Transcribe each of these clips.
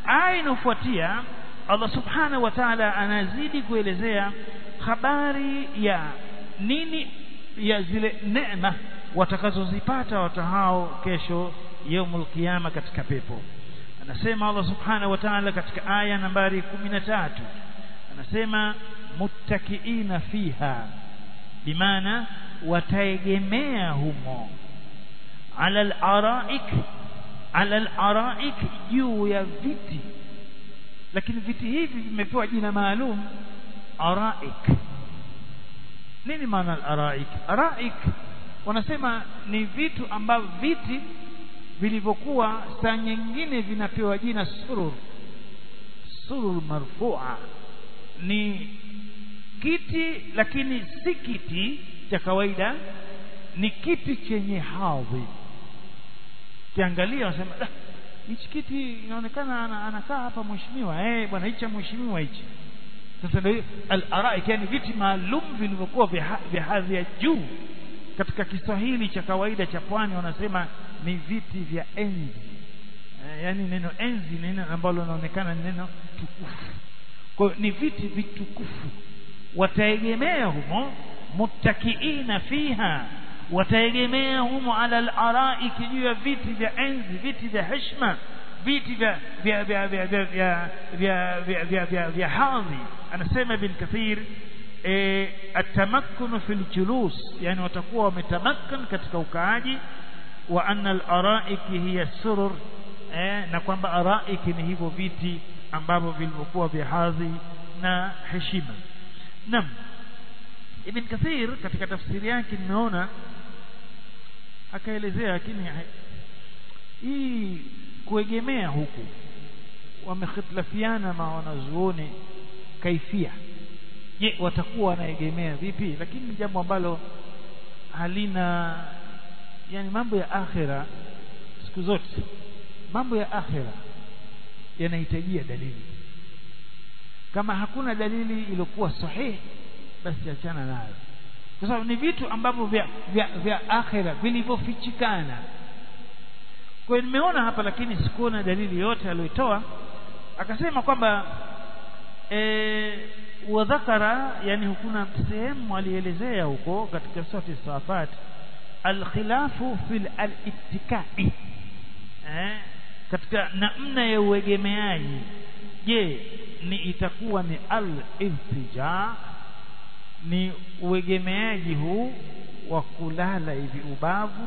aya inayofuatia Allah subhanahu wa ta'ala anazidi kuelezea habari ya nini ya zile neema watakazozipata watu hao kesho yaumul qiyama katika pepo anasema Allah subhanahu wa ta'ala katika aya nambari 13 anasema muttakiina fiha bimaana wataegemea humo ala al-araik ala al-araik juu ya viti lakini viti hivi vimepewa jina maalum araik nini maana al-araik araik wanasema ni vitu ambavyo viti vilivyokuwa saa nyingine vinapewa jina surur surur marfua ni kiti lakini si kiti cha kawaida ni kiti chenye hadhi kiangalia wanasema hichi kiti inaonekana anakaa hapa mheshimiwa eh bwana hichi mheshimiwa hichi sasa ndio al-araik yani viti maalum vilivyokuwa vya hadhi ya juu katika Kiswahili cha kawaida cha pwani wanasema ni viti vya enzi e, yani neno enzi ni neno ambalo linaonekana ni neno tukufu kwa ni viti vitukufu wataegemea humo muttakiina fiha wataegemea humo ala al-araiki juu ya viti vya enzi viti vya heshima viti vya vya vya vya vya vya vya vya vya vya vya hadhi anasema ibn kathir eh atamakkunu fil julus yani watakuwa wametamakan katika ukaaji wa anna al-araiki hiya surur eh na kwamba araiki ni hivyo viti ambavyo vilivyokuwa vya hadhi na heshima nam ibn kathir katika tafsiri yake nimeona akaelezea lakini hii kuegemea huku wamekhitlafiana ma wanazuoni kaifia je watakuwa wanaegemea vipi lakini ni jambo ambalo halina yani mambo ya akhira siku zote mambo ya akhira yanahitajia dalili kama hakuna dalili iliyokuwa sahihi basi achana nayo kwa sababu ni vitu ambavyo vya, vya, vya akhira vilivyofichikana kwa hiyo nimeona hapa lakini sikuona dalili yote aliyotoa akasema kwamba e, wadhakara yani hukuna sehemu alielezea huko katika sura safat alkhilafu fil alittikai eh, katika namna ya uegemeaji je ni itakuwa ni al-iltija ni uegemeaji huu wa kulala hivi ubavu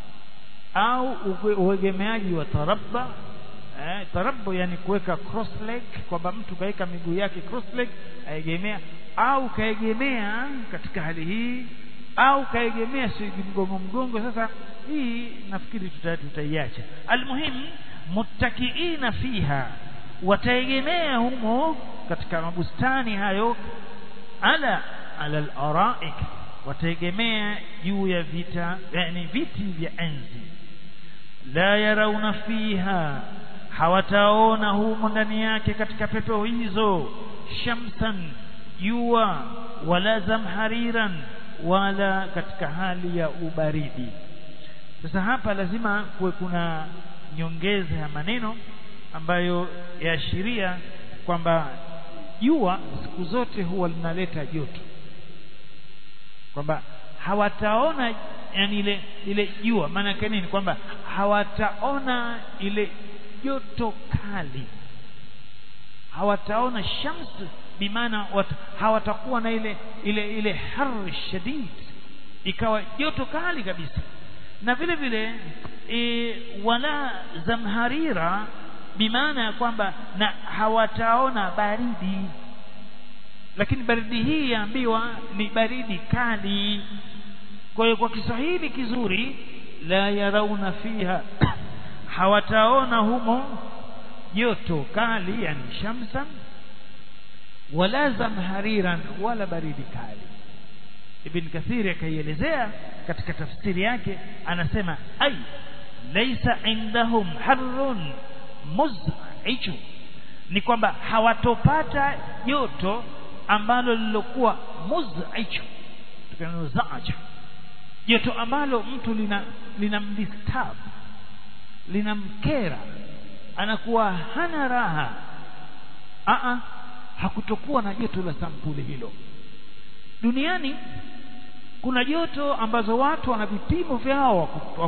au uegemeaji wa tarabba eh, tarabbu yani kuweka cross leg kwamba mtu kaweka miguu yake cross leg aegemea au kaegemea katika hali hii au kaegemea si mgongo mgongo sasa hii nafikiri tutaiacha almuhim muttakiina fiha wataegemea humo katika mabustani hayo ala ala al-araik wataegemea juu ya vita yani viti vya enzi la yarauna fiha hawataona humo ndani yake katika pepo hizo shamsan jua wala zamhariran wala katika hali ya ubaridi sasa hapa lazima kuwe kuna nyongeza ya maneno ambayo yaashiria kwamba jua siku zote huwa linaleta joto kwamba hawataona yani ile ile jua maana yake nini kwamba hawataona ile joto kali hawataona shams bimaana hawatakuwa na ile ile ile har shadid ikawa joto kali kabisa na vile vile e, wala zamharira bimaana ya kwamba na hawataona baridi lakini baridi hii yaambiwa ni baridi kali kwa hiyo kwa Kiswahili kizuri la yarauna fiha hawataona humo joto kali yani shamsan wala zamhariran wala baridi kali Ibn Kathir akaielezea katika tafsiri yake anasema ay laysa indahum harrun muz'iju ni kwamba hawatopata joto ambalo lilokuwa muz'iju tukanazaja joto ambalo mtu lina linamdisturb linamkera anakuwa hana raha a hakutokuwa na joto la sampuli hilo duniani kuna joto ambazo watu wana vipimo vyao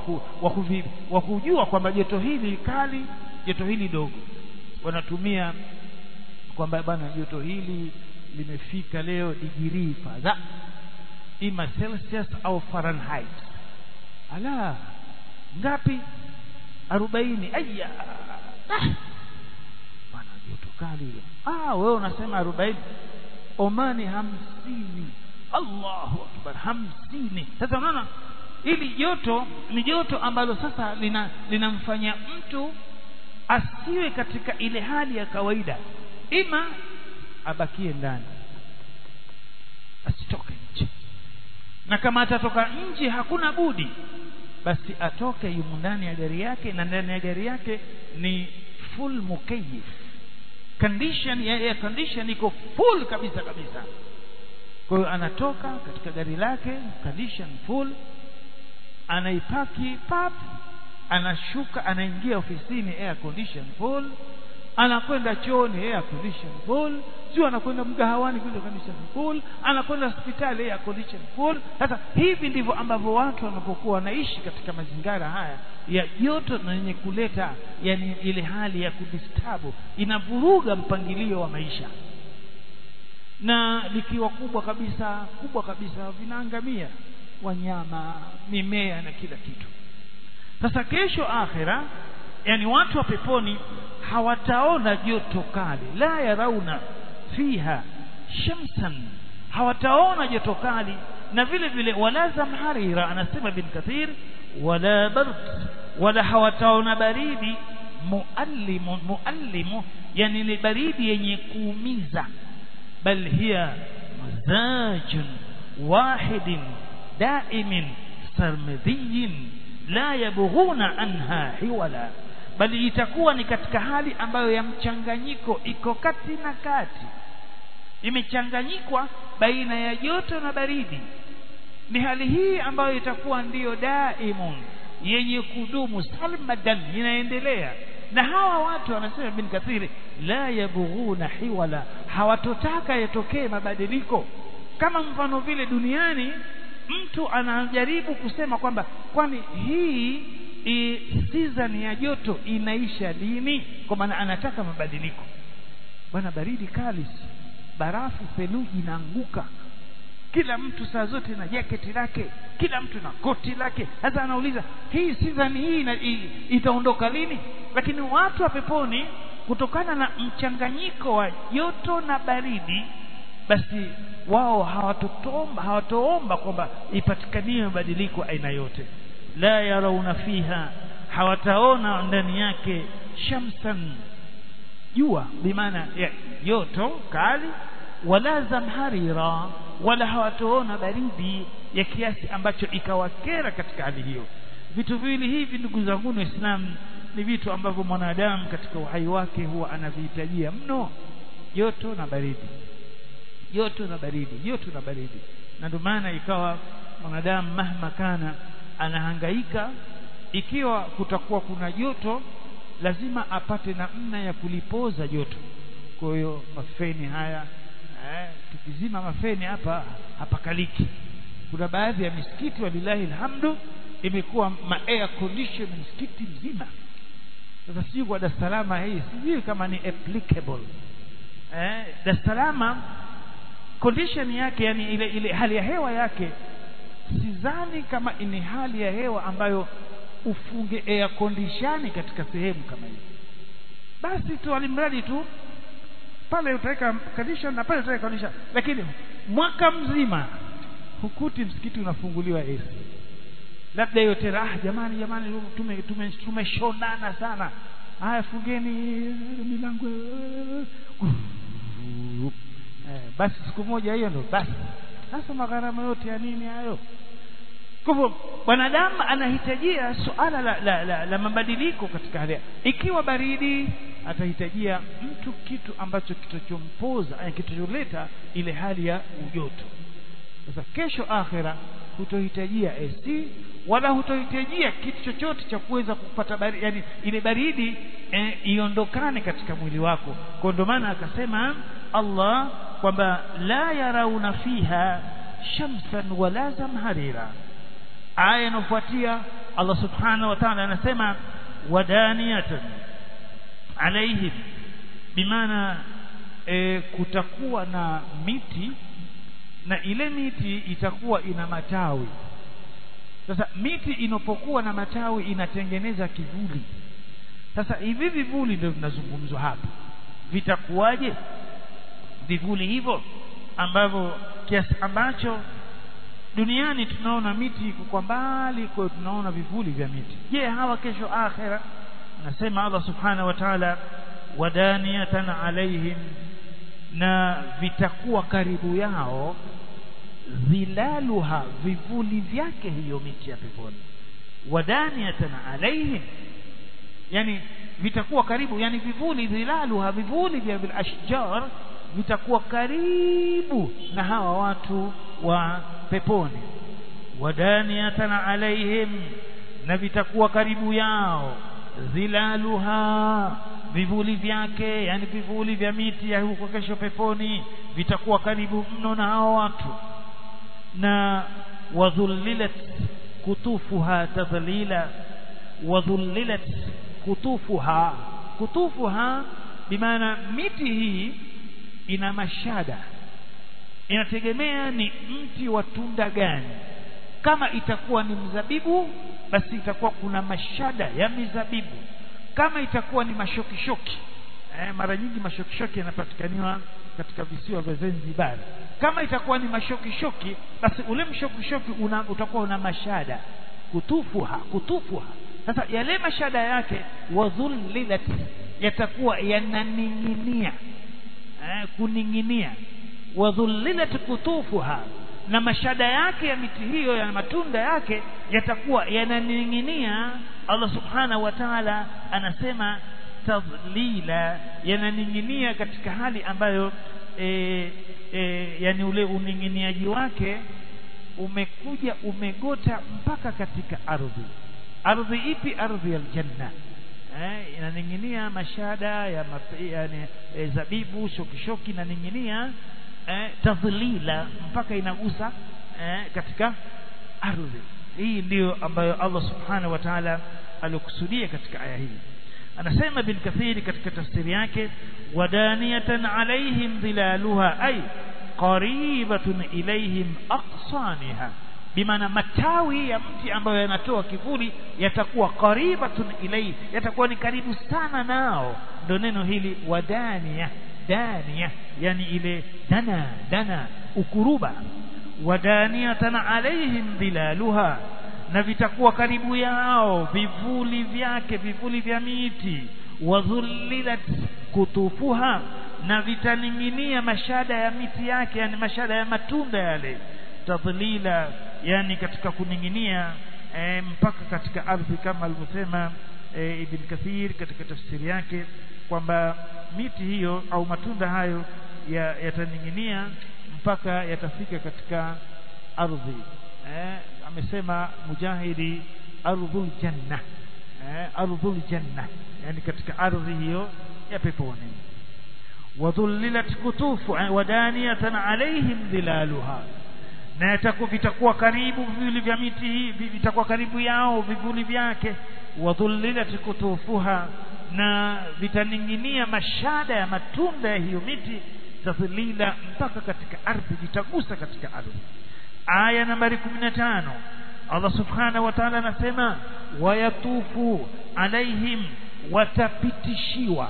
wa kujua kwamba joto hili kali joto hili dogo wanatumia kwamba bana joto hili limefika leo digirii fadha ima celsius au fahrenheit ala ngapi arobaini aya ah. bana joto kali hilo ah wewe unasema arobaini omani hamsini allahu akbar hamsini sasa unaona ili joto ni joto ambalo sasa lina linamfanya mtu asiwe katika ile hali ya kawaida ima abakie ndani asitoke nje na kama atatoka nje hakuna budi basi atoke yumo ndani ya gari yake na ndani ya gari yake ni full mukayif condition ya air condition iko full kabisa kabisa kwa hiyo anatoka katika gari lake condition full anaipaki pap anashuka anaingia ofisini air condition full anakwenda chooni air condition full sio anakwenda mgahawani kule condition full anakwenda hospitali air condition full sasa hivi ndivyo ambavyo watu wanapokuwa wanaishi katika mazingira haya ya joto na yenye kuleta yani ile hali ya kudistabu inavuruga mpangilio wa maisha na likiwa kubwa kabisa kubwa kabisa vinaangamia wanyama mimea na kila kitu sasa kesho akhira yani watu wa peponi hawataona joto kali la yarauna fiha shamsan hawataona joto kali na vile vile wala zamharira anasema bin kathir wala bard wala hawataona baridi muallimu muallimu yani ni baridi yenye kuumiza bal hiya mazajun wahidin daimin sarmadiyin la yabghuna anha hiwala bali itakuwa ni katika hali ambayo ya mchanganyiko iko kati na kati imechanganyikwa baina ya joto na baridi ni hali hii ambayo itakuwa ndiyo daimun yenye kudumu salmadan inaendelea na hawa watu wanasema bin kathiri la yabghuna hiwala hawatotaka yatokee mabadiliko kama mfano vile duniani mtu anajaribu kusema kwamba kwani hii i, season ya joto inaisha lini kwa maana anataka mabadiliko bwana baridi kali barafu theluji inaanguka kila mtu saa zote na jaketi lake kila mtu na koti lake sasa anauliza hii season hii ina, i, itaondoka lini lakini watu wa peponi kutokana na mchanganyiko wa joto na baridi basi wao hawatotomba hawatoomba kwamba ipatikanie mabadiliko aina yote la yarauna fiha hawataona ndani yake shamsan jua bimaana ya joto kali wala zamharira wala hawatoona baridi ya kiasi ambacho ikawakera katika hali hiyo vitu viwili hivi ndugu zangu waislamu ni vitu ambavyo mwanadamu katika uhai wake huwa anavihitajia mno joto na baridi joto na baridi joto na baridi na ndio maana ikawa mwanadamu mahma kana anahangaika ikiwa kutakuwa kuna joto lazima apate namna ya kulipoza joto kwa hiyo mafeni haya eh, tukizima mafeni hapa hapakaliki kuna baadhi ya misikiti walilahi alhamdu imekuwa ma air condition msikiti mzima sasa sijui kwa Dar es Salaam hii sijui kama ni applicable eh, Dar es Salaam condition yake yani ile ile hali ya hewa yake sidhani kama ni hali ya hewa ambayo ufunge air condition katika sehemu kama hiyo basi tu alimradi tu pale utaweka condition na pale utaweka condition lakini mwaka mzima hukuti msikiti unafunguliwa AC labda hiyo tena ah jamani jamani tume tume tumeshonana sana haya fungeni milango eh, basi siku moja hiyo ndo basi sasa magharama yote ya nini hayo kwa hivyo mwanadamu anahitajia suala la, la, la, la mabadiliko katika hali ikiwa baridi atahitajia mtu kitu ambacho kitachompoza kitacholeta ile hali ya ujoto sasa kesho akhira hutohitajia AC wala hutohitajia kitu chochote cha kuweza kupata baridi yani ile baridi eh, iondokane katika mwili wako kwa ndio maana akasema Allah kwamba la yarauna fiha shamsan wala zamharira aya inayofuatia Allah subhanahu wa ta'ala anasema wadaniyatan alaihim bimaana e, kutakuwa na miti na ile miti itakuwa ina matawi sasa miti inapokuwa na matawi inatengeneza kivuli sasa hivi vivuli ndio vinazungumzwa hapa vitakuwaje vivuli hivyo ambavyo kiasi ambacho duniani tunaona miti iko kwa mbali kwa tunaona vivuli vya miti je hawa kesho akhera nasema Allah subhanahu wa ta'ala wadaniyatan alaihim na vitakuwa karibu yao dhilaluha vivuli vyake hiyo miti ya peponi wadaniyatan alaihim yani vitakuwa karibu yani vivuli dhilaluha vivuli vya bil ashjar vitakuwa karibu na hawa watu wa peponi wadaniyatan alaihim na vitakuwa karibu yao dhilaluha vivuli vyake yani vivuli vya miti ya huko kesho peponi vitakuwa karibu mno na hao watu na wadhullilat kutufuha tadhlila wadhullilat kutufuha kutufuha bimaana miti hii ina mashada inategemea ni mti wa tunda gani kama itakuwa ni mzabibu basi itakuwa kuna mashada ya mizabibu kama itakuwa ni mashokishoki eh, mara nyingi mashokishoki yanapatikaniwa katika visiwa vya Zanzibar kama itakuwa ni mashokishoki basi ule mshokishoki una, utakuwa una mashada kutufuha kutufuha sasa yale mashada yake wadhullilat yatakuwa yananing'inia eh, kuning'inia wadhullilat kutufuha na mashada yake ya miti hiyo ya matunda yake yatakuwa yananing'inia Allah subhanahu wa ta'ala anasema tadlila yananing'inia katika hali ambayo e, e, yani ule uning'iniaji wake umekuja umegota mpaka katika ardhi ardhi ipi ardhi ya aljanna eh, inaning'inia mashada ya mape, yani, e, zabibu shokishoki inaning'inia eh, tadhlila mpaka inagusa eh, katika ardhi hii ndiyo ambayo Allah subhanahu wa ta'ala alikusudia katika aya hii anasema bin kathiri katika tafsiri yake wadaniyatan alaihim dhilaluha ay qaribatun ilaihim aqsaniha bimaana matawi ya mti ambayo yanatoa kivuli yatakuwa qaribatun ilayhi yatakuwa ni karibu sana nao ndio neno hili wadaniya daniya yani ile dana dana ukuruba wadaniyatan alaihim dhilaluha na vitakuwa karibu yao vivuli vyake vivuli vya miti wadhullilat kutufuha na vitaning'inia mashada ya miti yake yani mashada ya matunda yale tadhlila yani katika kuning'inia e, mpaka katika ardhi kama alivyosema e, Ibn Kathir katika tafsiri yake kwamba miti hiyo au matunda hayo yataning'inia ya mpaka yatafika katika ardhi eh, amesema mujahidi ardhul janna eh, ardhul janna yani katika ardhi hiyo ya peponi wadhullilat kutufu eh, wadaniyatan alaihim dhilaluha na yatakuwa vitakuwa karibu vivuli vya miti hii vitakuwa karibu yao vivuli vyake wadhullilat kutufuha na vitaning'inia mashada ya matunda ya hiyo miti tadhlila mpaka katika ardhi vitagusa katika ardhi aya nambari 15 Allah subhanahu wa ta'ala anasema wayatufu alaihim watapitishiwa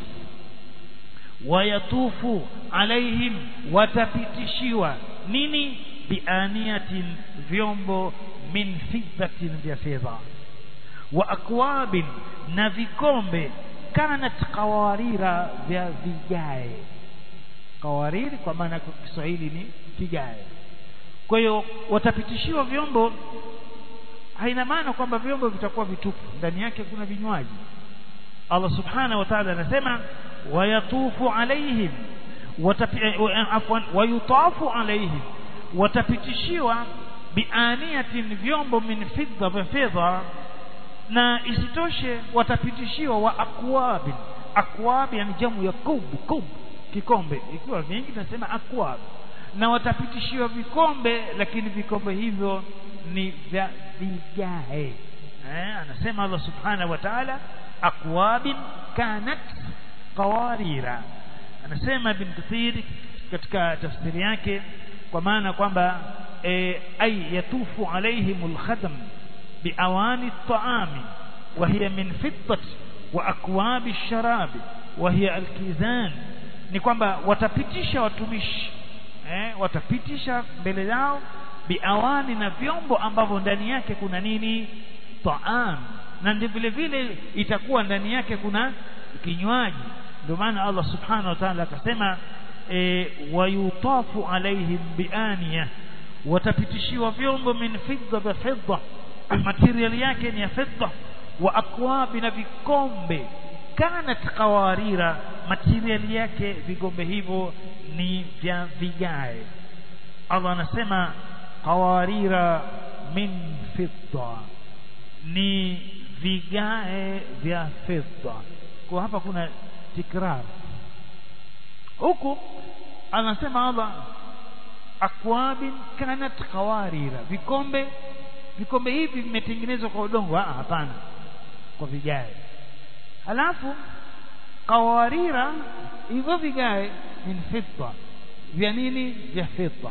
wayatufu alaihim watapitishiwa nini bianiyatin vyombo min fiddatin vya fedha wa akwabin na vikombe kanat qawarira vya vigae qawariri kwa maana kwa Kiswahili ni kigae kwa hiyo watapitishiwa vyombo haina maana kwamba vyombo vitakuwa vitupu ndani yake kuna vinywaji Allah subhanahu wa ta'ala anasema wayatufu alaihim afwan wayutafu alaihim watapitishiwa bianiyatin vyombo min fidda vya fedha na isitoshe watapitishiwa wa akwabin akwab yani jamu ya kub kub kikombe ikiwa vingi tunasema akwab na watapitishiwa vikombe lakini vikombe hivyo ni vya vigae eh, anasema Allah subhanahu wa ta'ala akwabin kanat qawarira anasema ibn Kathir katika tafsiri yake kwa maana kwamba e, ay yatufu alaihimul khadam biawani at-ta'ami wa hiya min fiddati wa akwabi ash-sharabi wa hiya al-kizan ni kwamba watapitisha watumishi eh, watapitisha mbele yao biawani na vyombo ambavyo ndani yake kuna nini taam na ndio vile vile itakuwa ndani yake kuna kinywaji ndio maana Allah subhanahu wa ta'ala akasema e, wayutafu alaihim bianiya watapitishiwa vyombo min fidda vya fidda material yake ni ya fidda wa akwabi na vikombe kanat qawarira material yake vigombe hivyo ni vya vigae Allah anasema qawarira min fidda ni vigae vya fedha kwa hapa kuna tikrar huku anasema Allah akwabin kanat qawarira vikombe vikombe hivi vimetengenezwa kwa udongo ah hapana kwa vigae halafu qawarira hivyo vigae min fidda vya nini vya fedha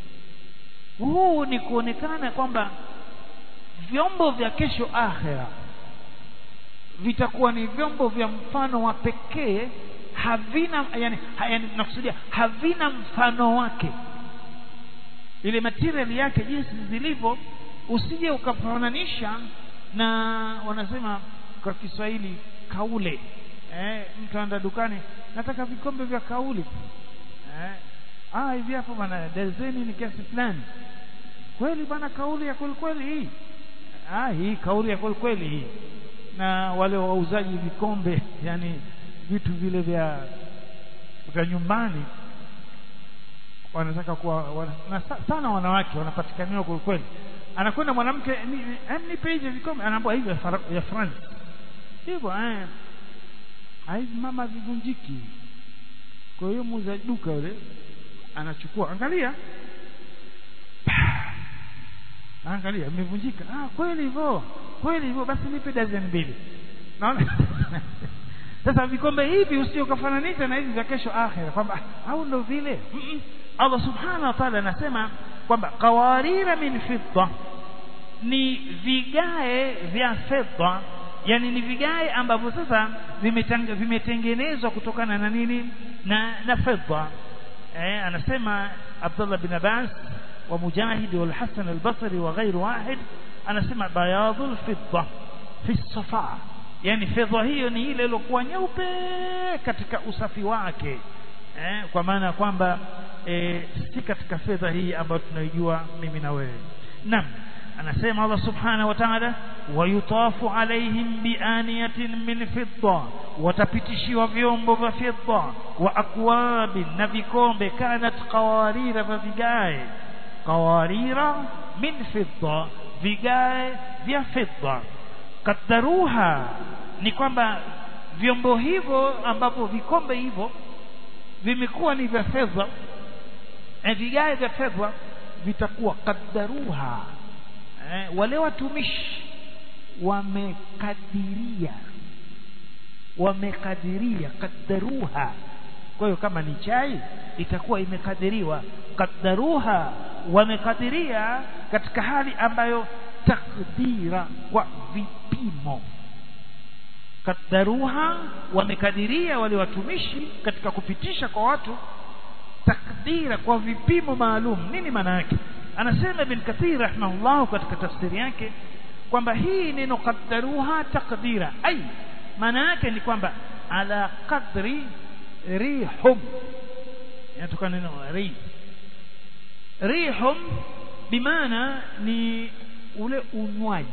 huu ni kuonekana kwamba vyombo vya kesho akhera vitakuwa ni vyombo vya mfano wa pekee havina yani, yani nakusudia havina mfano wake ile material yake jinsi zilivyo usije ukafananisha na wanasema kwa Kiswahili kaule eh, mtu anaenda dukani nataka vikombe vya kauli eh, ah hivi hapo bana dazeni ni kiasi fulani kweli bana kauli ya kweli kweli hii ah hii kauli ya kweli kweli hii na wale wauzaji vikombe yani vitu vile vya vya nyumbani wanataka kuwa wana, na sana wanawake wanapatikaniwa kweli kweli anakwenda mwanamke nipe hivi vikombe anaambia hivi ya France hivyo eh hivi mama vivunjiki kwa hiyo muuza duka yule anachukua angalia angalia imevunjika ah kweli hivyo kweli hivyo basi nipe dozen mbili naona sasa vikombe hivi usio kafananisha na hivi vya kesho akhira kwamba au ndo vile mm -mm. Allah subhanahu wa ta'ala anasema kwamba qawarira min fidda ni vigae vya fedha yani ni vigae ambavyo sasa vimetengenezwa kutokana na nini na na fedha eh anasema Abdullah bin Abbas wa Mujahid wal Hasan al-Basri wa ghayr wahid anasema bayadul fidda fi safa yani fedha hiyo ni ile iliyokuwa nyeupe katika usafi wake eh, kwa maana kwamba eh, si katika fedha hii ambayo tunaijua mimi na wewe naam anasema Allah subhanahu wa ta'ala wayutafu alaihim bianiyatin min fidda watapitishiwa vyombo vya fidda wa akwabi na vikombe kanat qawarira vya vigae qawarira min fidda vigae vya fidda kadaruha ni kwamba vyombo hivyo ambavyo vikombe hivyo vimekuwa ni vya fedha e vigae vya fedha vitakuwa kadaruha eh, wale watumishi wamekadiria wamekadiria kadaruha kwa hiyo kama ni chai itakuwa imekadiriwa kadaruha wamekadiria katika hali ambayo takdira kwa vipimo kadaruha wamekadiria wale watumishi katika kupitisha kwa watu takdira kwa vipimo maalum nini maana yake anasema ibn kathir rahimahullah katika tafsiri yake kwamba hii neno qaddaruha takdira ai maana yake ni kwamba ala qadri rihum inatokana neno rih rihum bimaana ni ule unywaji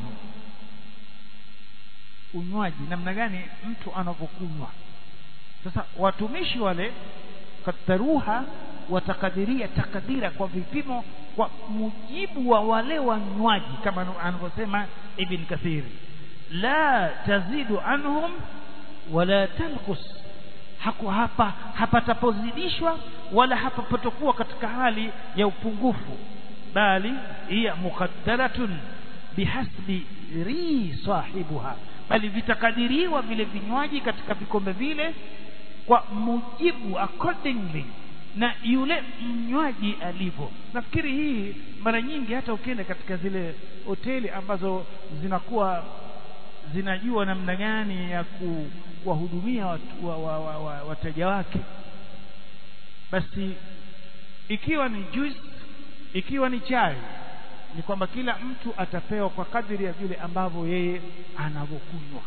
unywaji namna gani mtu anavyokunywa sasa watumishi wale kataruha watakadiria takadira kwa vipimo kwa mujibu wa wale wanywaji kama anavyosema ibn kathir la tazidu anhum wala tanqus haku hapa hapatapozidishwa wala hapapatokuwa katika hali ya upungufu bali hiya muqaddaratun bihasbi ri sahibuha bali vitakadiriwa vile vinywaji katika vikombe vile kwa mujibu accordingly na yule mnywaji alivyo nafikiri hii mara nyingi hata ukienda katika zile hoteli ambazo zinakuwa zinajua namna gani ya kuwahudumia wateja wa, wa, wa, wa, wateja wake basi ikiwa ni juice ikiwa ni chai ni kwamba kila mtu atapewa kwa kadiri ya vile ambavyo yeye anavyokunywa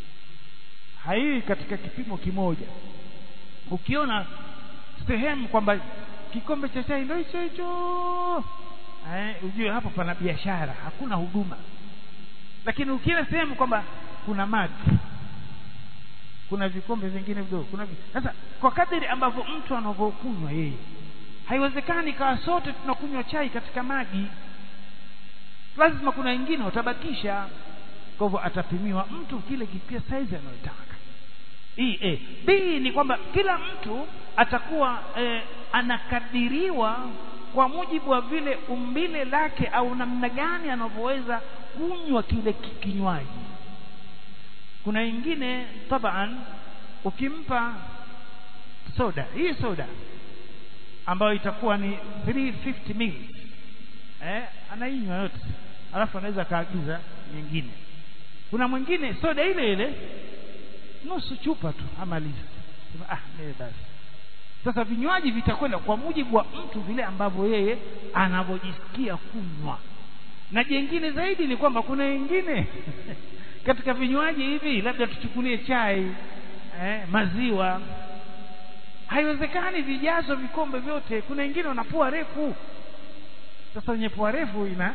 haii katika kipimo kimoja ukiona sehemu kwamba kikombe cha chai ndio hicho hicho eh ujue hapo pana biashara hakuna huduma lakini ukienda sehemu kwamba kuna maji kuna vikombe vingine vidogo kuna sasa kwa kadiri ambavyo mtu anavyokunywa yeye haiwezekani kawa sote tunakunywa chai katika maji lazima kuna wengine watabakisha kwa hivyo atapimiwa mtu kile kipia size anayotaka hii eh. b ni kwamba kila mtu atakuwa eh, anakadiriwa kwa mujibu wa vile umbile lake au namna gani anavyoweza kunywa kile kinywaji kuna wengine taban ukimpa soda hii soda ambayo itakuwa ni 350 ml eh anainywa yote alafu anaweza kaagiza nyingine kuna mwingine soda ile ile nusu chupa tu amaliza ah nee basi sasa vinywaji vitakwenda kwa mujibu wa mtu vile ambavyo yeye anavyojisikia kunywa na jengine zaidi ni kwamba kuna wengine katika vinywaji hivi labda tuchukulie chai eh, maziwa haiwezekani vijazo vikombe vyote kuna wengine wanapua refu sasa wenye pua refu ina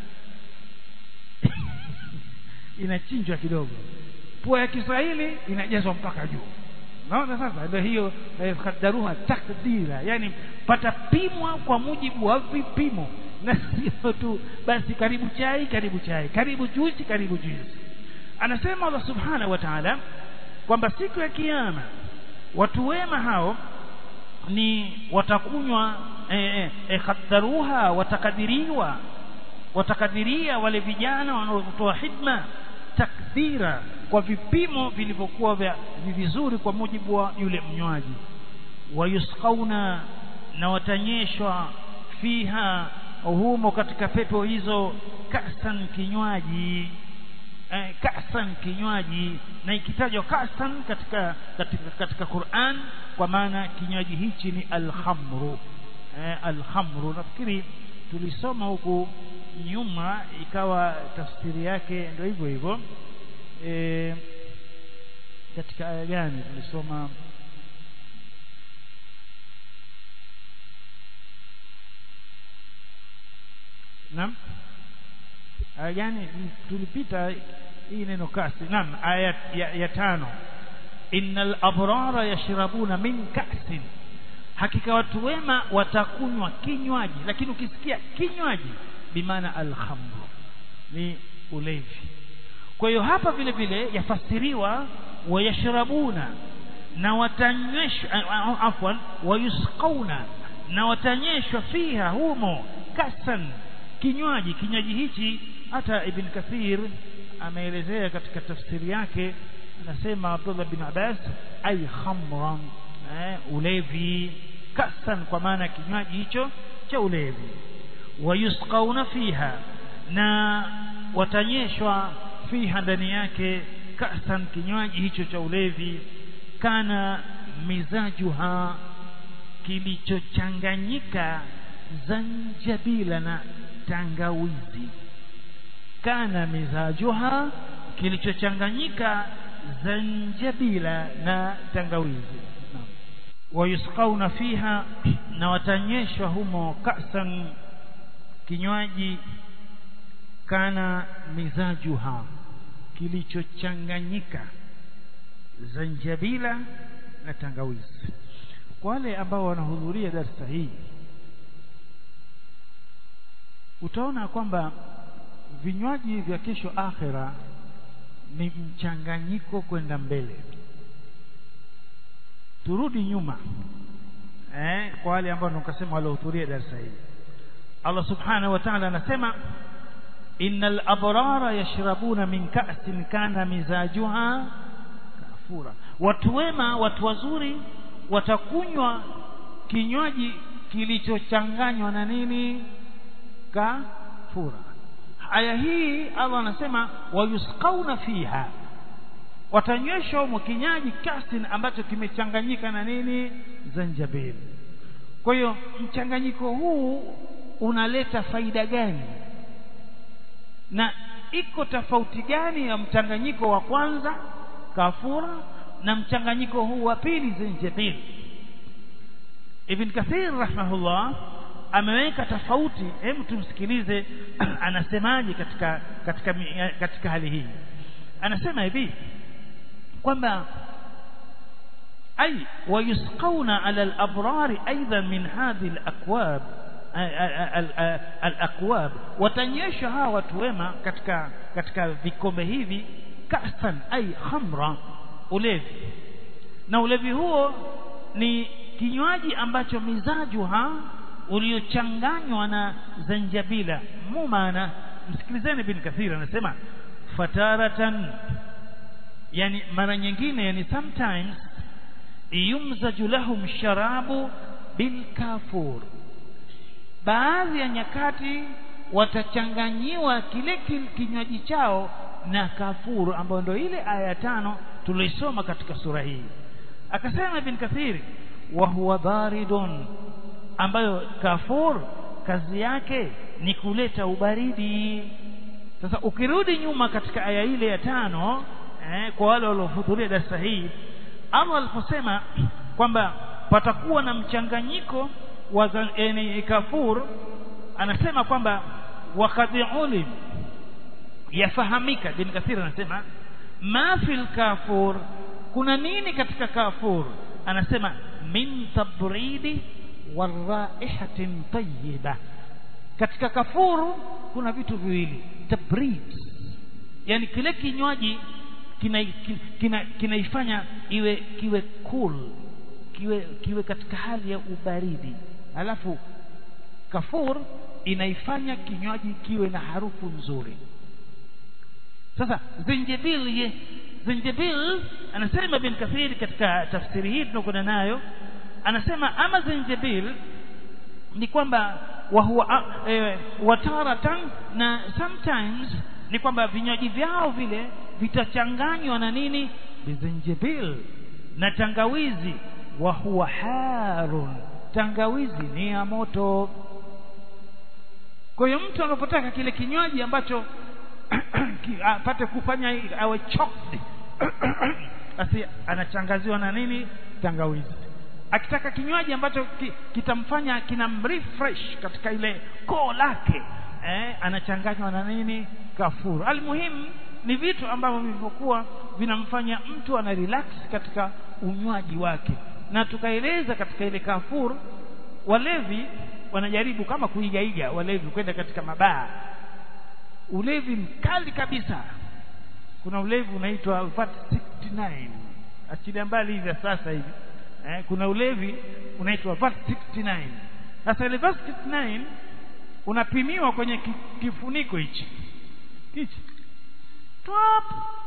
inachinjwa kidogo pua ya Kiswahili inajazwa mpaka juu naona sasa ndio hiyo eh, kadaruha takdira yani patapimwa kwa mujibu wa vipimo na sio tu basi karibu chai karibu chai karibu juisi karibu juisi anasema Allah subhanahu wa ta'ala kwamba siku ya kiyama watu wema hao ni watakunywa eh, eh, khaddaruha watakadiriwa watakadiria wale vijana wanaotoa hidma takdira kwa vipimo vilivyokuwa vya vizuri kwa mujibu wa yule mnywaji wayusqauna na watanyeshwa fiha humo katika pepo hizo kasan kinywaji eh, kasan kinywaji na ikitajwa kasan katika katika katika Qur'an kwa maana kinywaji hichi ni alhamru eh, alhamru nafikiri tulisoma huku nyuma ikawa tafsiri yake ndio hivyo hivyo e, katika aya gani tulisoma naam aya gani tulipita hii neno kasi naam aya ya, ya tano innal abrara yashrabuna min ka'sin hakika watu wema watakunywa kinywaji lakini ukisikia kinywaji bimaana alhamru ni ulevi kwa hiyo hapa vile vile yafasiriwa wayashrabuna na watanyweshwa afwan wayusqauna na watanyeshwa fiha humo kasan kinywaji kinywaji hichi hata ibn kathir ameelezea katika tafsiri yake anasema Abdullah bin Abbas ay khamran eh, ulevi kasan kwa maana kinywaji hicho cha ulevi wayusqauna fiha na watanyeshwa fiha ndani yake kasan kinywaji hicho cha ulevi kana mizajuha kilichochanganyika zanjabila na tangawizi kana mizajuha kilichochanganyika zanjabila na tangawizi wayusqauna fiha na watanyeshwa humo kasan kinywaji kana mizajuha kilichochanganyika zanjabila na tangawizi kwa wale ambao wanahudhuria darasa hii utaona kwamba vinywaji vya kesho akhera ni mchanganyiko kwenda mbele turudi nyuma eh, kwa wale ambao tukasema waliohudhuria darasa hili Allah subhanahu wa ta'ala anasema innal abrara yashrabuna min ka'sin kana mizajuha kafura watu wema watu wazuri watakunywa kinywaji kilichochanganywa na nini kafura aya hii Allah anasema wayusqauna fiha watanyweshwa humo kinyaji kasin ambacho kimechanganyika na nini zanjabil kwa hiyo mchanganyiko huu unaleta faida gani na iko tofauti gani ya mchanganyiko wa kwanza kafura na mchanganyiko huu wa pili zanjabil Ibn Kathir rahimahullah ameweka tofauti hebu tumsikilize anasemaje katika katika katika hali hii anasema hivi kwamba ay wayusqawna ala al-abrar aidan min hadhihi al-akwab al-akwab watanyesha hawa watu wema katika katika vikombe hivi kasan ay khamra ulevi na ulevi huo ni kinywaji ambacho mizajuha uliochanganywa na zanjabila mumana msikilizeni bin kathir anasema fataratan yani mara nyingine yani sometimes yumzaju lahum sharabu bil kafur baadhi ya nyakati watachanganyiwa kile kinywaji chao na kafuru ambayo ndio ile aya tano tulisoma katika sura hii akasema ibn kathiri wa huwa baridun ambayo kafur kazi yake ni kuleta ubaridi sasa ukirudi nyuma katika aya ile ya tano eh, kwa wale waliohudhuria darasa hii Allah aliposema kwamba patakuwa na mchanganyiko wa yani kafur anasema kwamba wakati ulim yafahamika bin kathir anasema ma fil kafur kuna nini katika kafur anasema min tabridi waraihatin tayyiba katika kafuru kuna vitu viwili tabrid yani kile kinywaji kinaifanya kina, kina iwe kiwe cool kiwe kiwe katika hali ya ubaridi alafu kafur inaifanya kinywaji kiwe na harufu nzuri sasa zinjibil ye zinjibil anasema bin kathiri katika tafsiri hii tunakwenda nayo anasema ama zinjibil ni kwamba wa huwa e, wataratan na sometimes ni kwamba vinywaji vyao vile vitachanganywa na nini bizinjibil na tangawizi wa huwa harun tangawizi ni ya moto kwa hiyo mtu anapotaka kile kinywaji ambacho apate kufanya awe choked basi anachangaziwa na nini tangawizi akitaka kinywaji ambacho ki, kitamfanya kinamrefresh katika ile koo lake eh, anachanganywa na nini kafuru almuhimu ni vitu ambavyo vilivyokuwa vinamfanya mtu ana relax katika unywaji wake na tukaeleza katika ile kafuru walevi wanajaribu kama kuigaiga walevi kwenda katika mabaa ulevi mkali kabisa kuna ulevi unaitwa vat 69 achilia mbali hivi sasa hivi eh, kuna ulevi unaitwa vat 69 sasa ile vat 69 unapimiwa kwenye kifuniko hichi hichi top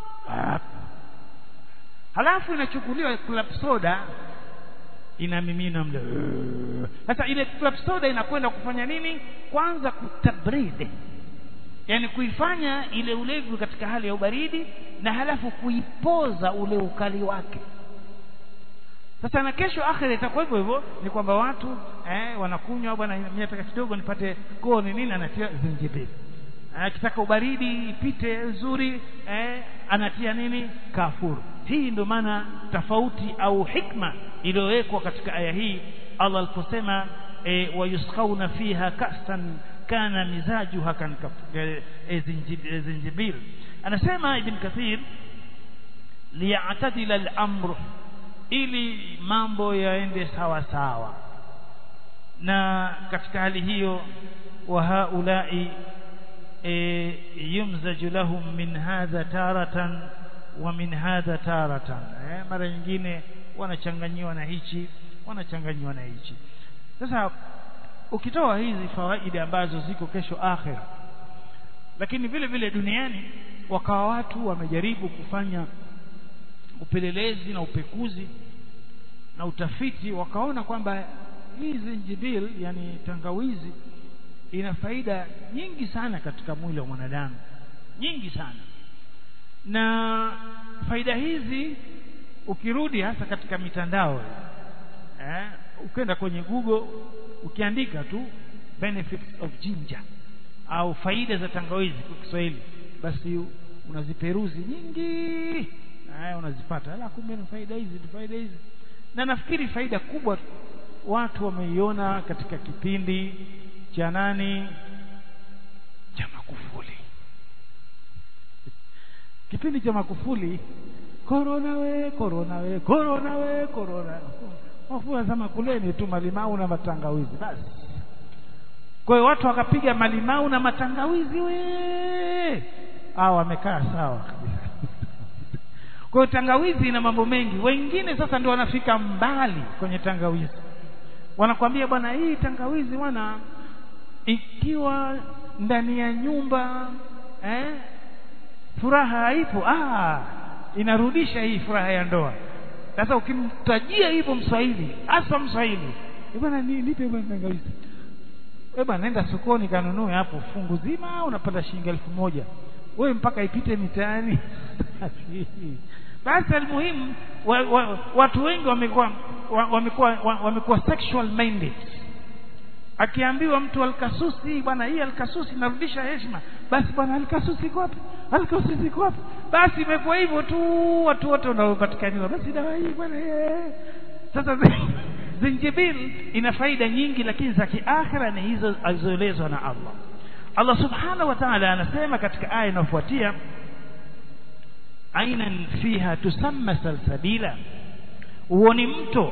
halafu inachukuliwa club soda inamimina mle sasa ile club soda inakwenda kufanya nini kwanza kutabridi yani kuifanya ile ulevi katika hali ya ubaridi na halafu kuipoza ule ukali wake sasa na kesho akhira itakuwa hivyo hivyo ni kwamba watu eh, wanakunywa bwana mimi nataka kidogo nipate koo ni nini anatia zinjibili akitaka ubaridi ipite nzuri eh, anatia nini kafuru hii ndio maana tofauti au hikma iliyowekwa katika aya hii Allah aliposema e, wayusqauna fiha kasan kana mizajuha kan e, e, zinjibil anasema ibn kathir liya'tadila al-amr ili mambo yaende sawa sawa na katika hali hiyo wa haulai e, yumzaju lahum min hadha taratan wa min hadha taratan eh, mara nyingine wanachanganyiwa na hichi wanachanganyiwa na hichi sasa ukitoa hizi fawaida ambazo ziko kesho akhira lakini vile vile duniani wakawa watu wamejaribu kufanya upelelezi na upekuzi na utafiti wakaona kwamba hii zinjibil yani tangawizi ina faida nyingi sana katika mwili wa mwanadamu nyingi sana na faida hizi ukirudi hasa katika mitandao eh, ukenda kwenye google ukiandika tu benefits of ginger au faida za tangawizi kwa Kiswahili basi unaziperuzi nyingi eh, unazipata ala kumbe ni faida hizi ni faida hizi na nafikiri faida kubwa watu wameiona katika kipindi cha nani cha Makufuli kipindi cha Makufuli korona we korona we korona we korona wafua sema kuleni tu malimau na matangawizi basi kwa hiyo watu wakapiga malimau na matangawizi we ah wamekaa sawa kabisa kwa hiyo tangawizi ina mambo mengi wengine sasa ndio wanafika mbali kwenye tangawizi wanakwambia bwana hii tangawizi bwana ikiwa ndani ya nyumba eh furaha haipo ah inarudisha hii furaha ya ndoa sasa ukimtajia hivyo mswahili hasa mswahili bwana ni nipe bwana tangawizi wewe bwana nenda sokoni kanunue hapo fungu zima unapata shilingi elfu moja wewe mpaka ipite mitaani basi almuhimu wa, wa, watu wengi wamekuwa wamekuwa wamekuwa sexual minded akiambiwa mtu alkasusi bwana hii alkasusi inarudisha heshima basi bwana alkasusi iko wapi alkasusi iko wapi basi imekuwa hivyo tu watu wote wanaopatikaniwa basi dawa hii bwana sasa zinjibil ina faida nyingi lakini za kiakhira ni hizo alizoelezwa na Allah Allah subhanahu wa ta'ala anasema katika aya inayofuatia ainan fiha tusamma salsabila uoni mto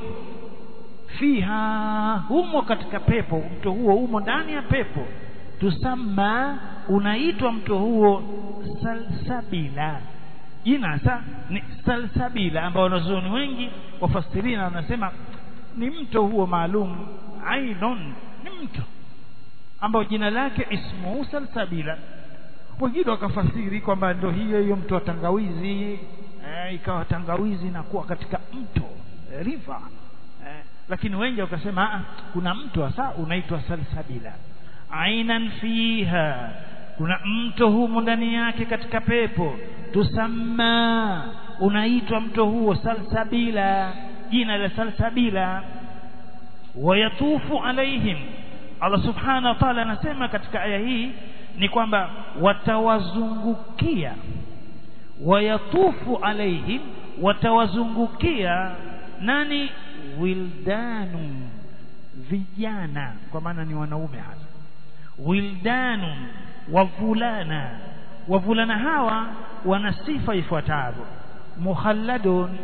fiha humo katika pepo mto huo humo ndani ya pepo tusamma unaitwa mto huo salsabila jina sa ni salsabila ambao wanazuoni wengi wafasirina wanasema ni mto huo maalum ainun ni mto ambao jina lake ismu salsabila wengine wakafasiri kwamba ndio hiyo hiyo mto wa tangawizi eh, ikawa tangawizi inakuwa katika mto eh, river eh, lakini wengi wakasema kuna mto hasa unaitwa salsabila ainan fiha kuna mto humo ndani yake katika pepo tusamma unaitwa mto huo salsabila jina la salsabila wayatufu alaihim Allah subhanahu wa ta'ala anasema katika aya hii ni kwamba watawazungukia wayatufu alaihim watawazungukia nani wildanu vijana kwa maana ni wanaume hasa wildanu wavulana wavulana hawa wana sifa ifuatavyo mukhalladun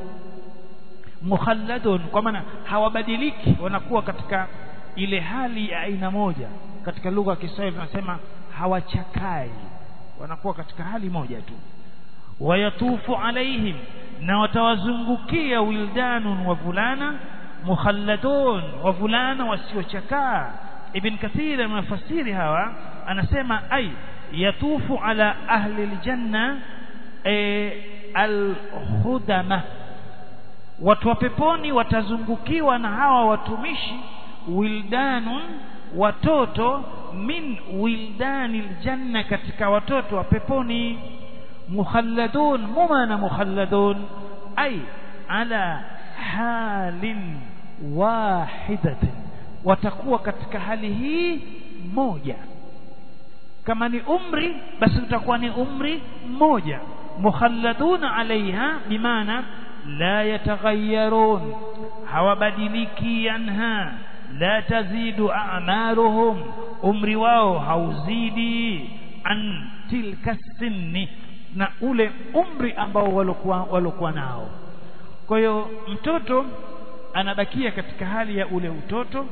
mukhalladun kwa maana hawabadiliki wanakuwa katika ile hali ya aina moja katika lugha ya Kiswahili tunasema hawachakai wanakuwa katika hali moja tu wayatufu alaihim na watawazungukia wildanun wavulana mukhalladun wavulana wasiochakaa ibn kathir anafasiri hawa anasema ai yatufu ala ahli aljanna e, alhudama watu wa peponi watazungukiwa na hawa watumishi wildanun watoto min wildani aljanna katika watoto wa peponi mukhalladun mumana mukhalladun ay ala halin wahidatin watakuwa katika hali hii moja kama ni umri basi utakuwa ni umri mmoja mukhalladuna alaiha bimaana la yataghayyarun hawabadiliki anha la tazidu a'maruhum umri wao hauzidi an tilka sinni na ule umri ambao walokuwa walokuwa nao kwa hiyo mtoto anabakia katika hali ya ule utoto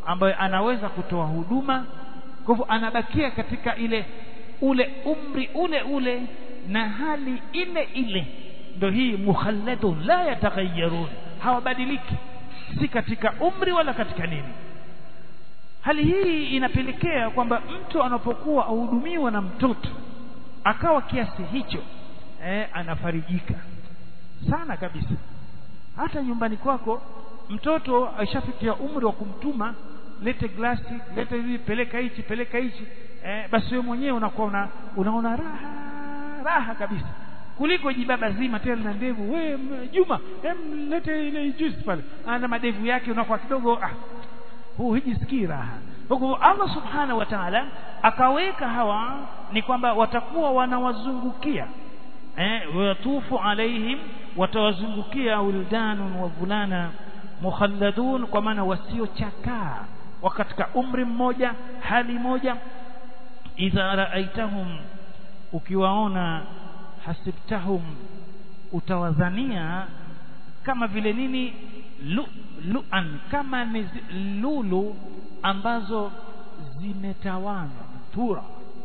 ambayo anaweza kutoa huduma kwa hivyo anabakia katika ile ule umri ule ule na hali ile ile ndio hii mukhalladun la yataghayyarun hawabadiliki si katika umri wala katika nini hali hii inapelekea kwamba mtu anapokuwa ahudumiwa na mtoto akawa kiasi hicho eh, anafarijika sana kabisa hata nyumbani kwako mtoto aishafikia umri wa kumtuma lete glasi lete hivi peleka hichi peleka hichi eh, basi wewe mwenyewe unakuwa una, unaona raha raha kabisa kuliko jibaba zima tena na ndevu we Juma em lete ile juice pale ana madevu yake unakuwa kidogo ah huu hijisikii raha huko Allah subhanahu wa ta'ala akaweka hawa ni kwamba watakuwa wanawazungukia eh watufu alaihim watawazungukia wildanun wa vulana mukhalladun kwa maana wasiochakaa katika umri mmoja hali moja idha raaitahum ukiwaona hasibtahum utawadhania kama vile nini lu, luan kama ni lulu ambazo zimetawanywa tura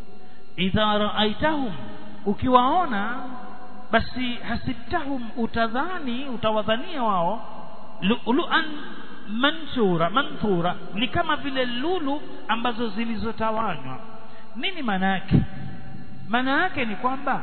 idha raaitahum ukiwaona basi hasibtahum utadhani utawadhania wao lu'lu'an mansura manthura ni kama vile lulu ambazo zilizotawanywa nini maana yake maana yake ni kwamba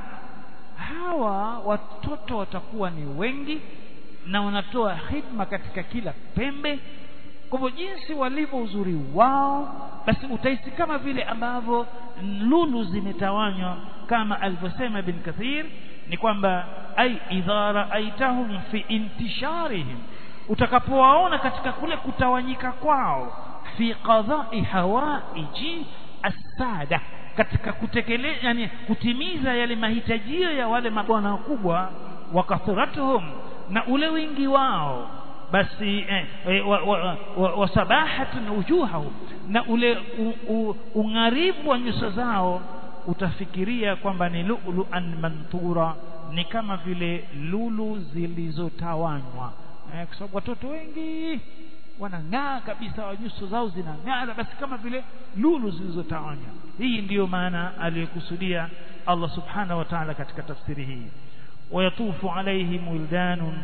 hawa watoto watakuwa ni wengi na wanatoa hidma katika kila pembe kwa hivyo jinsi walivyo uzuri wao basi utahisi kama vile ambavyo lulu zimetawanywa kama alivyosema ibn kathir ni kwamba ai idha raaitahum fi intisharihim utakapowaona katika kule kutawanyika kwao fi qadha'i hawaiji asada katika kutekeleza yani kutimiza yale mahitajio ya wale mabwana wakubwa wa kathratuhum na ule wingi wao basi eh, eh, wa, wa, wa, wa sabahatun wujuhahum na ule ung'aribu wa nyuso zao utafikiria kwamba ni lu'lu'an manthura ni kama vile lulu zilizotawanywa eh, kwa sababu watoto wengi wanang'aa kabisa nyuso zao zinang'aa basi kama vile lulu zilizotawanywa hii ndiyo maana aliyokusudia Allah subhanahu wa ta'ala katika tafsiri hii wayatufu alaihim wildanun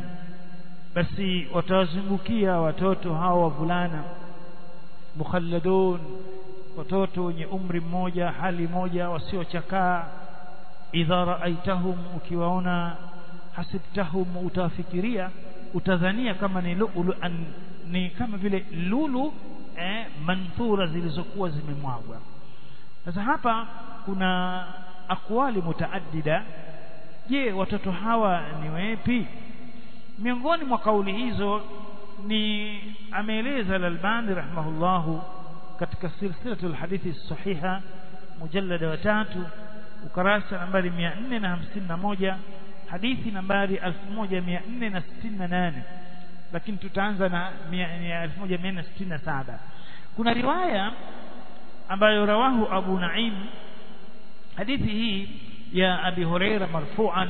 basi watawazungukia watoto hao wavulana mukhalladun watoto wenye umri mmoja hali moja wasiochakaa idha raaitahum ukiwaona hasibtahum utafikiria utadhania kama ni lulu an, ni kama vile lulu eh, manthura zilizokuwa zimemwagwa sasa hapa kuna akwali mutaaddida je watoto hawa ni wepi miongoni mwa kauli hizo ni ameeleza al-Albani rahimahullahu katika silsilatul hadithi sahiha mujallada wa tatu ukarasa nambari 451 hadithi nambari 1468 lakini tutaanza na 1467 kuna riwaya ambayo rawahu Abu Naim hadithi hii ya Abi Huraira marfu'an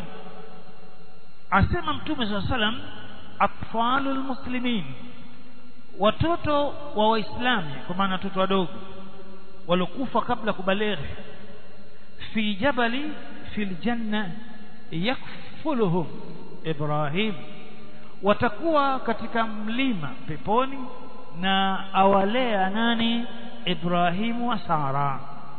asema mtume swalla salam atfalul muslimin watoto wa waislamu kwa maana watoto wadogo walokufa kabla kubaleghe fi jabali fil janna yakfuluhum Ibrahim watakuwa katika mlima peponi na awalea nani Ibrahimu wa Sara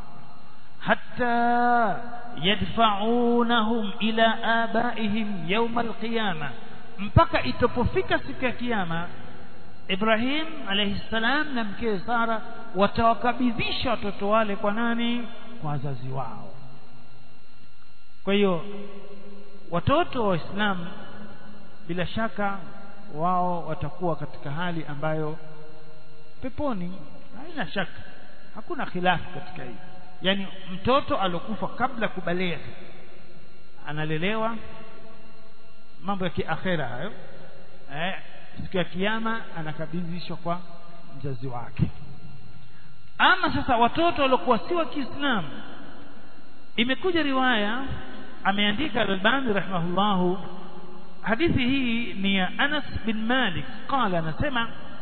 hatta yadfa'unahum ila abaihim yawm alqiyama mpaka itopofika siku ya kiyama Ibrahim alayhi salam na mkewe Sara watawakabidhisha watoto wale kwa nani kwa wazazi wao kwa hiyo watoto wa Waislamu bila shaka wao watakuwa katika hali ambayo peponi haina shaka hakuna khilafu katika hii yani mtoto alokufa kabla kubaleghe analelewa mambo ya kiakhera hayo eh siku ya kiyama anakabidhishwa kwa mzazi wake ama sasa watoto waliokuwa si wa Kiislamu imekuja riwaya ameandika Al-Albani rahimahullahu hadithi hii ni ya Anas bin Malik qala anasema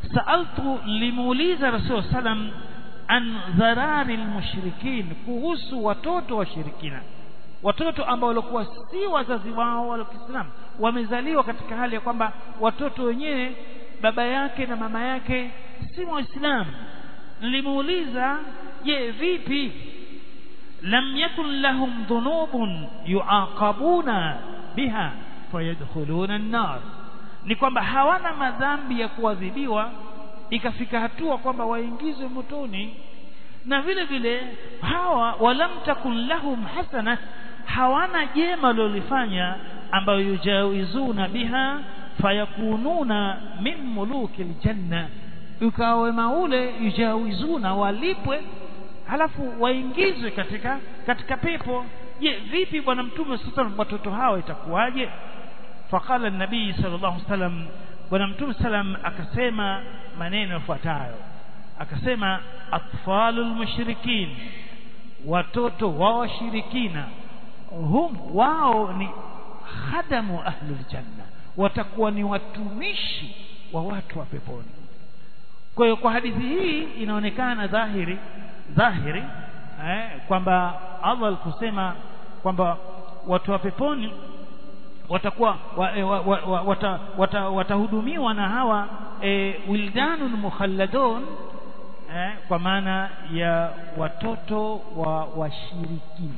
saaltu limuuliza rasul sallam an dharari almushrikin kuhusu watoto washirikina watoto ambao walikuwa si wazazi wao wa Kiislamu wamezaliwa katika hali ya kwamba watoto wenyewe baba yake na mama yake si waislamu nilimuuliza je vipi lam yakun lahum dhunubun yuaqabuna biha fayadkhuluna an-nar ni kwamba hawana madhambi ya kuadhibiwa ikafika hatua kwamba waingizwe motoni na vile vile hawa walam takun lahum hasana hawana jema lolifanya ambayo yujawizuna biha fayakununa min muluki aljanna ukawa wema ule yujawizuna walipwe halafu waingizwe katika katika pepo je vipi bwana mtume sasa watoto hawa itakuwaje faqala an-nabii sallallahu alaihi wasallam bwana mtume sallam akasema maneno yafuatayo akasema atfalul mushrikin watoto wa washirikina hum wao ni khadamu ahlul janna watakuwa ni watumishi wa watu wa peponi kwa hiyo kwa hadithi hii inaonekana dhahiri dhahiri eh, kwamba Allah kusema kwamba watu wa peponi watakuwa wa, wa, wa, wa, wata, wata, watahudumiwa na hawa e, wildanun mukhalladun eh, kwa maana ya watoto wa washirikina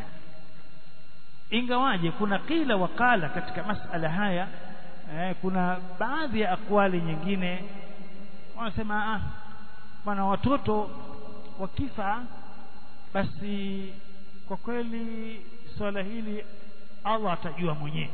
ingawaje kuna kila wakala katika masala haya eh, kuna baadhi ya akwali nyingine wanasema ah bwana watoto wakifa basi kwa kweli swala hili Allah atajua mwenyewe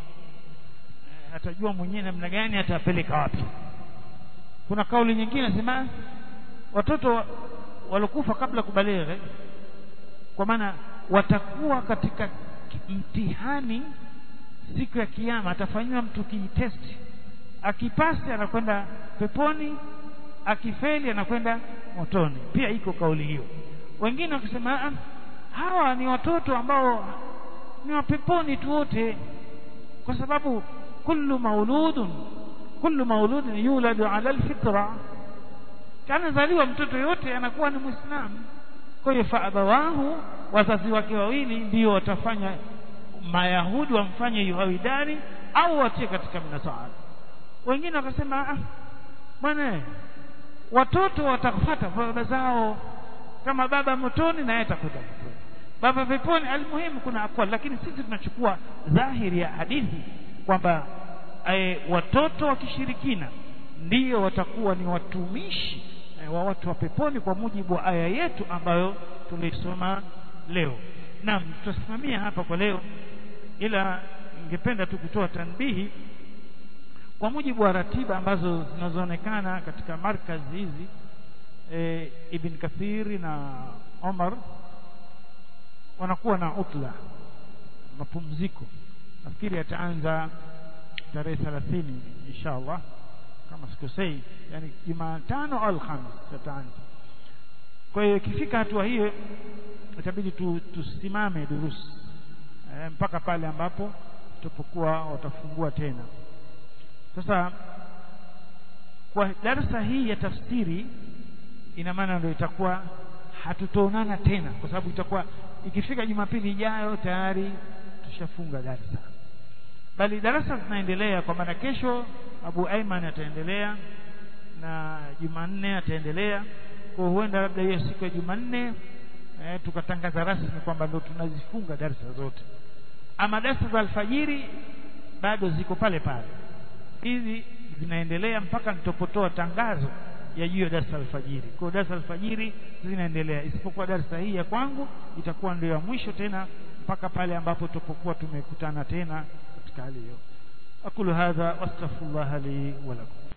atajua mwenyewe namna gani atapeleka wapi kuna kauli nyingine nasema watoto walokufa kabla kubaleghe kwa maana watakuwa katika mtihani siku ya kiyama atafanywa mtu kijitesti akipasi anakwenda peponi akifeli anakwenda motoni pia iko kauli hiyo wengine wakisema hawa ni watoto ambao ni wa peponi tu wote kwa sababu kullu mauludun kullu mauludin yuladu ala alfitra kana zaliwa mtoto yote anakuwa ni muislamu kwa hiyo faabawahu wazazi wake wawili ndio watafanya mayahudi wamfanye yuhawidani au watie katika mnasara wengine wakasema ah bwana watoto watafuata baba zao kama baba motoni na yeye atakwenda motoni baba peponi almuhimu kuna akwal lakini sisi tunachukua dhahiri ya hadithi kwamba e, watoto wa kishirikina ndio watakuwa ni watumishi e, wa watu wa peponi kwa mujibu wa aya yetu ambayo tulisoma leo naam tutasimamia hapa kwa leo ila ningependa tu kutoa tanbihi kwa mujibu wa ratiba ambazo zinazoonekana katika markazi hizi e, Ibn Kathiri na Omar wanakuwa na utla mapumziko nafikiri yataanza tarehe 30 inshallah kama sikosei yani Jumatano au Alhamis yataanza kwa hiyo ikifika hatua hiyo itabidi tu, tusimame durusi e, mpaka pale ambapo tutapokuwa watafungua tena sasa kwa darasa hii ya tafsiri ina maana ndio itakuwa hatutoonana tena kwa sababu itakuwa ikifika Jumapili ijayo tayari tushafunga darasa bali darasa zinaendelea kwa maana kesho Abu Aiman ataendelea na Jumanne ataendelea kwa huenda labda hiyo siku ya Jumanne eh, tukatangaza rasmi kwamba ndio tunazifunga darasa zote ama darasa za alfajiri bado ziko pale pale hizi zinaendelea mpaka nitapotoa tangazo ya juu ya darasa alfajiri kwa darasa alfajiri zinaendelea isipokuwa darasa hii ya kwangu itakuwa ndio ya mwisho tena mpaka pale ambapo tutapokuwa tumekutana tena katika hali hiyo aqulu hadha wastaghfirullah li wa lakum